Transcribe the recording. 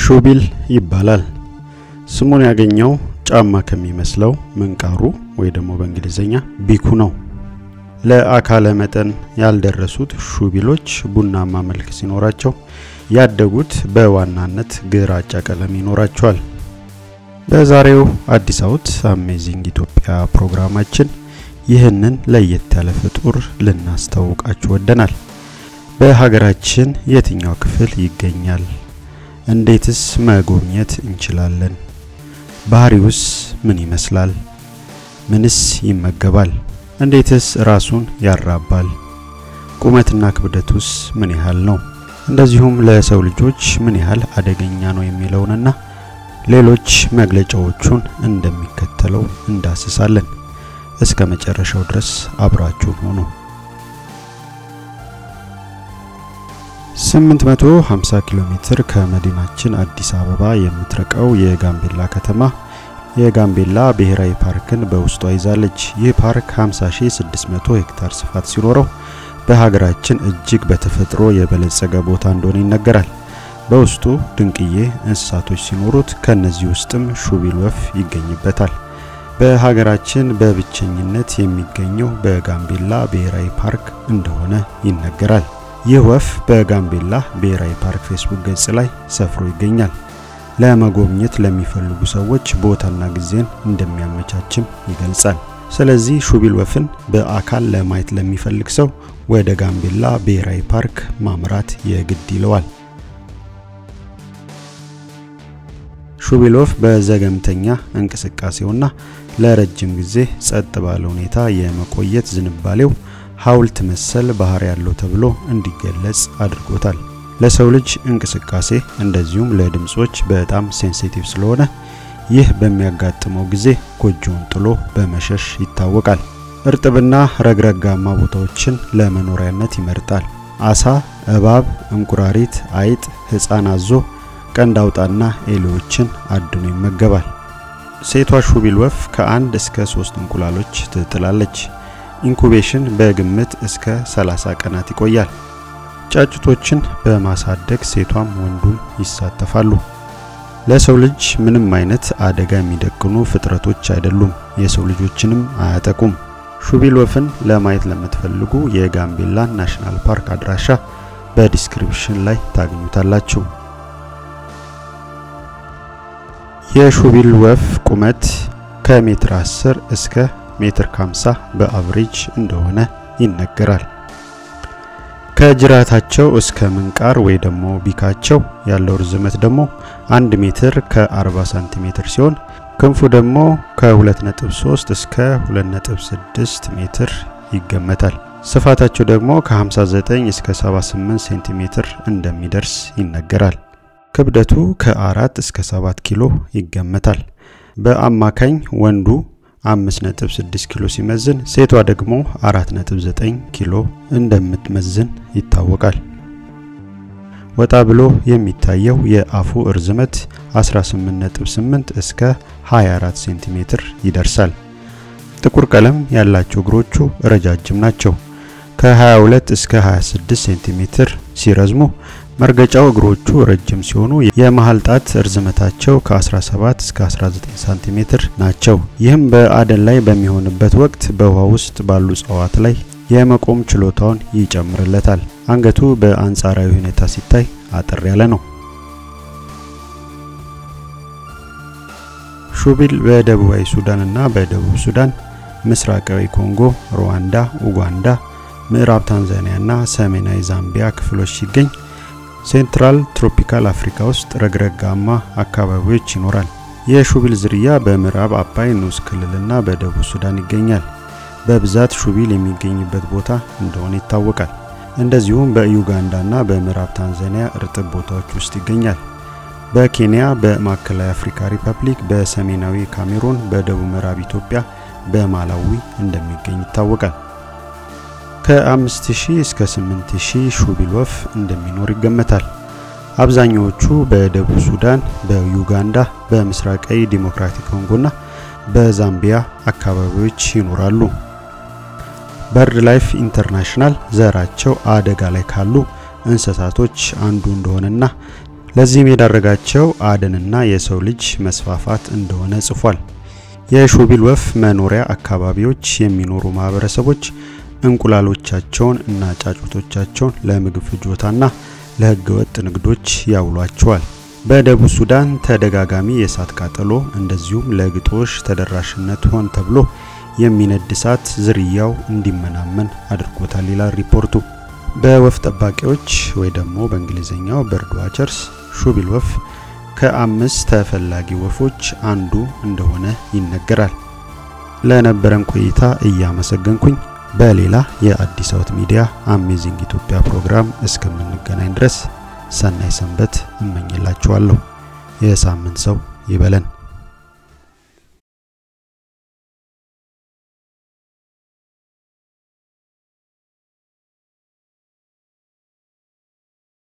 ሹቢል ይባላል። ስሙን ያገኘው ጫማ ከሚመስለው ምንቃሩ ወይ ደግሞ በእንግሊዝኛ ቢኩ ነው። ለአካለ መጠን ያልደረሱት ሹቢሎች ቡናማ መልክ ሲኖራቸው ያደጉት በዋናነት ግራጫ ቀለም ይኖራቸዋል። በዛሬው አዲስ አውት አሜዚንግ ኢትዮጵያ ፕሮግራማችን ይህንን ለየት ያለ ፍጡር ልናስተዋውቃችሁ ወደናል። በሀገራችን የትኛው ክፍል ይገኛል? እንዴትስ መጎብኘት እንችላለን? ባህሪውስ ምን ይመስላል? ምንስ ይመገባል? እንዴትስ ራሱን ያራባል? ቁመትና ክብደቱስ ምን ያህል ነው? እንደዚሁም ለሰው ልጆች ምን ያህል አደገኛ ነው የሚለውንና ሌሎች መግለጫዎቹን እንደሚከተለው እንዳስሳለን። እስከ መጨረሻው ድረስ አብራችሁን ሆኑ። 850 ኪሎ ሜትር ከመዲናችን አዲስ አበባ የምትርቀው የጋምቤላ ከተማ የጋምቤላ ብሔራዊ ፓርክን በውስጧ ይዛለች። ይህ ፓርክ 50600 ሄክታር ስፋት ሲኖረው በሀገራችን እጅግ በተፈጥሮ የበለጸገ ቦታ እንደሆነ ይነገራል። በውስጡ ድንቅዬ እንስሳቶች ሲኖሩት ከነዚህ ውስጥም ሹቢል ወፍ ይገኝበታል። በሀገራችን በብቸኝነት የሚገኘው በጋምቤላ ብሔራዊ ፓርክ እንደሆነ ይነገራል። ይህ ወፍ በጋምቤላ ብሔራዊ ፓርክ ፌስቡክ ገጽ ላይ ሰፍሮ ይገኛል። ለመጎብኘት ለሚፈልጉ ሰዎች ቦታና ጊዜን እንደሚያመቻችም ይገልጻል። ስለዚህ ሹቢል ወፍን በአካል ለማየት ለሚፈልግ ሰው ወደ ጋምቤላ ብሔራዊ ፓርክ ማምራት የግድ ይለዋል። ሹቢል ወፍ በዘገምተኛ እንቅስቃሴውና ለረጅም ጊዜ ጸጥ ባለ ሁኔታ የመቆየት ዝንባሌው ሐውልት መሰል ባህሪ ያለው ተብሎ እንዲገለጽ አድርጎታል። ለሰው ልጅ እንቅስቃሴ እንደዚሁም ለድምጾች በጣም ሴንሲቲቭ ስለሆነ ይህ በሚያጋጥመው ጊዜ ጎጆውን ጥሎ በመሸሽ ይታወቃል። እርጥብና ረግረጋማ ቦታዎችን ለመኖሪያነት ይመርጣል። አሳ፣ እባብ፣ እንቁራሪት፣ አይጥ፣ ሕፃን አዞ፣ ቀንድ አውጣና ኤሌዎችን አድኖ ይመገባል። ሴቷ ሹቢል ወፍ ከአንድ እስከ ሶስት እንቁላሎች ትጥላለች። ኢንኩቤሽን በግምት እስከ 30 ቀናት ይቆያል። ጫጩቶችን በማሳደግ ሴቷም ወንዱም ይሳተፋሉ። ለሰው ልጅ ምንም አይነት አደጋ የሚደቅኑ ፍጥረቶች አይደሉም። የሰው ልጆችንም አያጠቁም። ሹቢል ወፍን ለማየት ለምትፈልጉ የጋምቤላ ናሽናል ፓርክ አድራሻ በዲስክሪፕሽን ላይ ታገኙታላችሁ። የሹቢል ወፍ ቁመት ከሜትር 10 እስከ ሜትር 50 በአቭሬጅ እንደሆነ ይነገራል። ከጅራታቸው እስከ ምንቃር ወይ ደግሞ ቢካቸው ያለው ርዝመት ደግሞ 1 ሜትር ከ40 ሳንቲሜትር ሲሆን ክንፉ ደግሞ ከ2.3 እስከ 2.6 ሜትር ይገመታል። ስፋታቸው ደግሞ ከ59 እስከ 78 ሴንቲሜትር እንደሚደርስ ይነገራል። ክብደቱ ከ4 እስከ 7 ኪሎ ይገመታል። በአማካኝ ወንዱ 5.6 ኪሎ ሲመዝን ሴቷ ደግሞ 4.9 ኪሎ እንደምትመዝን ይታወቃል። ወጣ ብሎ የሚታየው የአፉ እርዝመት 18.8 እስከ 24 ሴንቲሜትር ይደርሳል። ጥቁር ቀለም ያላቸው እግሮቹ ረጃጅም ናቸው። ከ22 እስከ 26 ሴንቲሜትር ሲረዝሙ መርገጫው እግሮቹ ረጅም ሲሆኑ የመሃል ጣት እርዝመታቸው ከ17 እስከ 19 ሳንቲሜትር ናቸው። ይህም በአደን ላይ በሚሆንበት ወቅት በውሃ ውስጥ ባሉ እጽዋት ላይ የመቆም ችሎታውን ይጨምርለታል። አንገቱ በአንጻራዊ ሁኔታ ሲታይ አጠር ያለ ነው። ሹቢል በደቡባዊ ሱዳን እና በደቡብ ሱዳን፣ ምስራቃዊ ኮንጎ፣ ሩዋንዳ፣ ኡጋንዳ፣ ምዕራብ ታንዛኒያ እና ሰሜናዊ ዛምቢያ ክፍሎች ሲገኝ ሴንትራል ትሮፒካል አፍሪካ ውስጥ ረግረጋማ አካባቢዎች ይኖራል። የሹቢል ዝርያ በምዕራብ አባይ ንዑስ ክልልና በደቡብ ሱዳን ይገኛል። በብዛት ሹቢል የሚገኝበት ቦታ እንደሆነ ይታወቃል። እንደዚሁም በዩጋንዳና በምዕራብ ታንዛኒያ እርጥብ ቦታዎች ውስጥ ይገኛል። በኬንያ፣ በማዕከላዊ አፍሪካ ሪፐብሊክ፣ በሰሜናዊ ካሜሩን፣ በደቡብ ምዕራብ ኢትዮጵያ፣ በማላዊ እንደሚገኝ ይታወቃል። ከ5000 እስከ 8000 ሹቢል ወፍ እንደሚኖር ይገመታል። አብዛኛዎቹ በደቡብ ሱዳን፣ በዩጋንዳ፣ በምስራቃዊ ዲሞክራቲክ ኮንጎና በዛምቢያ አካባቢዎች ይኖራሉ። በርድ ላይፍ ኢንተርናሽናል ዘራቸው አደጋ ላይ ካሉ እንስሳቶች አንዱ እንደሆነና ለዚህም የዳረጋቸው አደንና የሰው ልጅ መስፋፋት እንደሆነ ጽፏል። የሾቢል ወፍ መኖሪያ አካባቢዎች የሚኖሩ ማህበረሰቦች እንቁላሎቻቸውን እና ጫጩቶቻቸውን ለምግብ ፍጆታና ለህገ ወጥ ንግዶች ያውሏቸዋል። በደቡብ ሱዳን ተደጋጋሚ የእሳት ቃጠሎ እንደዚሁም ለግጦሽ ተደራሽነት ሆን ተብሎ የሚነድ እሳት ዝርያው እንዲመናመን አድርጎታል ይላል ሪፖርቱ። በወፍ ጠባቂዎች ወይ ደግሞ በእንግሊዝኛው በርድ ዋቸርስ ሾቢል ወፍ ከአምስት ተፈላጊ ወፎች አንዱ እንደሆነ ይነገራል። ለነበረን ቆይታ እያመሰገንኩኝ በሌላ የአዲስ አወት ሚዲያ አሜዚንግ ኢትዮጵያ ፕሮግራም እስከምንገናኝ ድረስ ሰናይ ሰንበት እመኝላችኋለሁ። የሳምንት ሰው ይበለን።